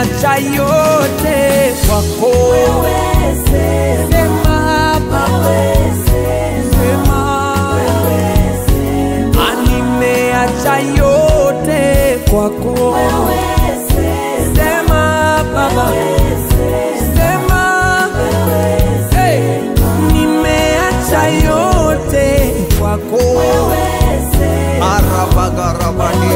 nimeacha yote kwako. Sema Baba, sema Ah, nimeacha yote kwako. Sema Baba, sema hey, nimeacha yote kwako. Arabagarabani.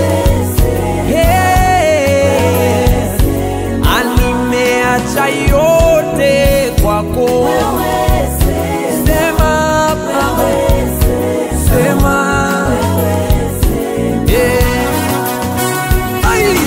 Hey, ah, nimeacha yote kwako. Sema Baba, sema yeah. Ai.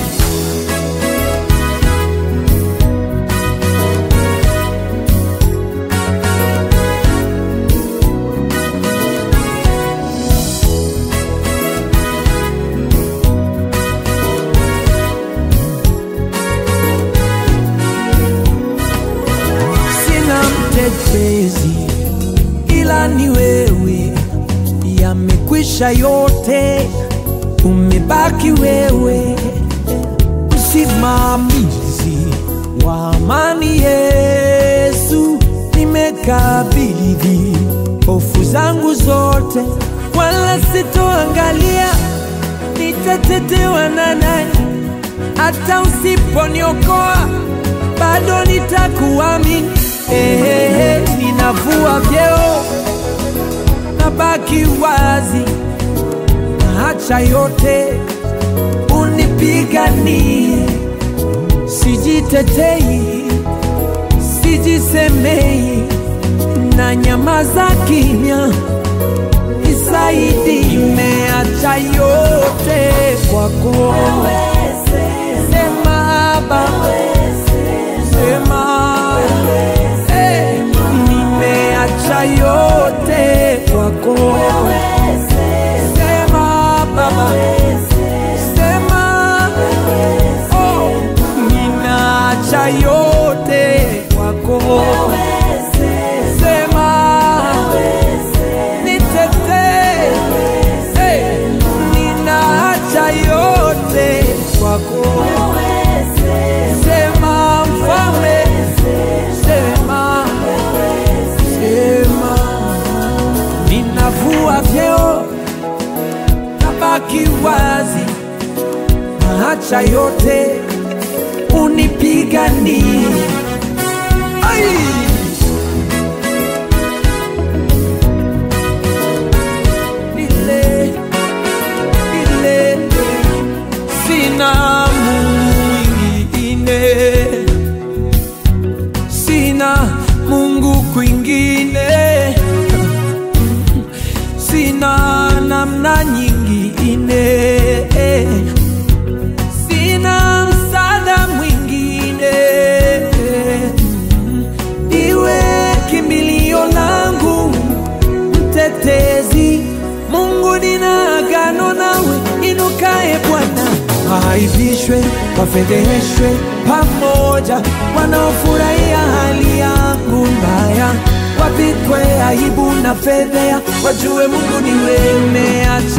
sina mtetezi ila ni wewe, yamekwisha yote, umebaki wewe, msimamizi wa amani. Yesu, nimekabidhi hofu zangu zote, wala sitoangalia nitatetewa na nani hata usiponiokoa bado nitakuamini. Ehehe, ninavua vyeo nabaki wazi, naacha yote unipiganie. Sijitetei, sijisemei, na nyamaza kimya, nisaidi. Nimeacha yote kwako, sema Baba, sema Eh, nimeacha yote kwako. Sema Baba, sema oh, ninaacha yote kwako. Sema nitetee, eh, ninaacha yote kwako. Sema mfalme, sema, sema, ninavua vyeo, nabaki wazi, naacha yote unipiganie. Ai! Nile, nile, sina mwingine, sina Mungu kwingine, sina namna nyingine, sina msaada mwingine, iwe kimbilio langu mtetezi. Mungu, nina agano nawe, inukae Bwana, waaibishwe, wafedheheshwe pamoja, wanaofurahia hali yangu mbaya, wapikwe aibu na fedhea, wajue Mungu ni wewe. Nimeacha